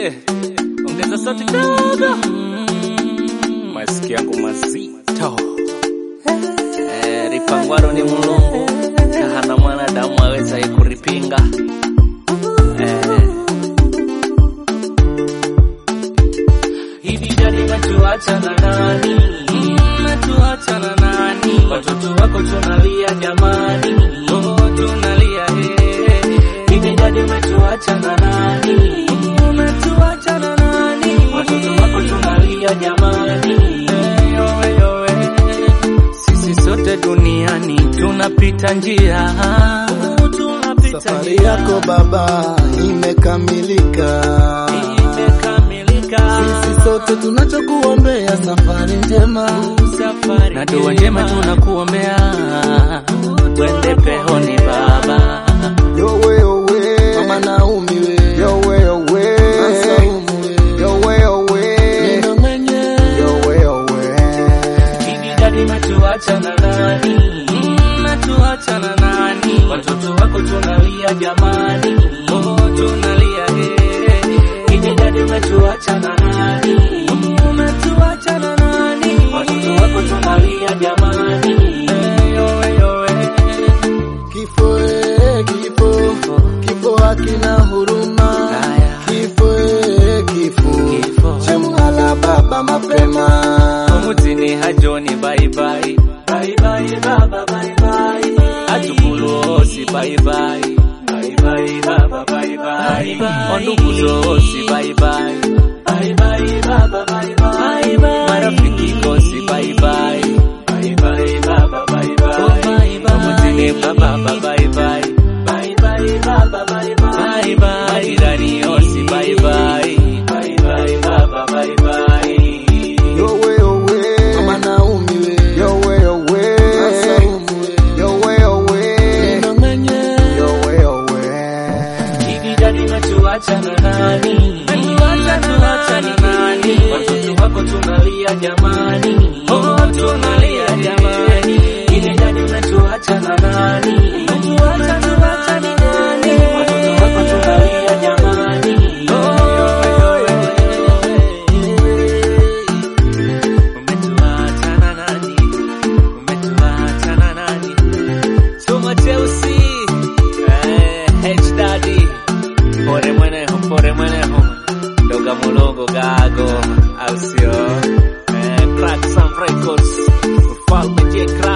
Eh, ongeza sauti kidogo. Masikio yangu mazito. Eh, ripangwaro ni mulungu kahana mwanadamu aweza ikuripinga. Eh, hivi jadi natuacha na nani? Natuacha na nani? Watoto wako tunalia jamani, oh tunalia eh. Hivi jadi natuacha na nani? Natuacha na nani? Watoto wako tunalia jamani, eh, yowe yowe. Sisi sote duniani tunapita njia, tunapita Safari njia. yako baba imekamilika. imekamilika. Sisi sote tunachokuombea safari njema. safari na dua njema tunakuombea twende pehoni baba Yowe yowe, mama Naomi we. Yowe yowe, Saumu we. Yowe yowe, Nina mwenye. Yowe yowe, hivi dadi natuacha na nani natuacha na nani watoto wako tunalia jamani oh tunalia eh hivi dadi natuacha na nani natuacha na nani watoto wako tunalia jamani eh yowe yowe kifo eh, kifo, kifo hakina huruma. Haya. Kifo eh, kifo, Kifo. chemwala baba mapema. Omutini hajoni bye bye bye bye baba bye bye Atukuluosi bye bye bye bye baba bye bye Ondukuzosi bye bye bye bye baba bye bye Marafiki kosi bye bye bye bye baba bye bye Omutini baba bye bye bye bye baba bye bye Majirani osi bye bye bye bye baba bye bye Yowe yowe, mama Naomi we. Yowe yowe, Saumu we. Yowe yowe, Nina mwenye. Yowe yowe. Hivi dadi natuacha na nani? Natuacha na nani? Watoto wako tunalia jamani, oh tunalia jamani. Hivi dadi natuacha na nani? Natuacha na nani? Watoto wako tunalia jamani, oh umetuacha na nani? Umetuacha na nani? Chuma cheusi eh, H Daddy pore mweneho pore mweneho doga mulongo gago au sio eh, Crack Some Records mfalme J Crack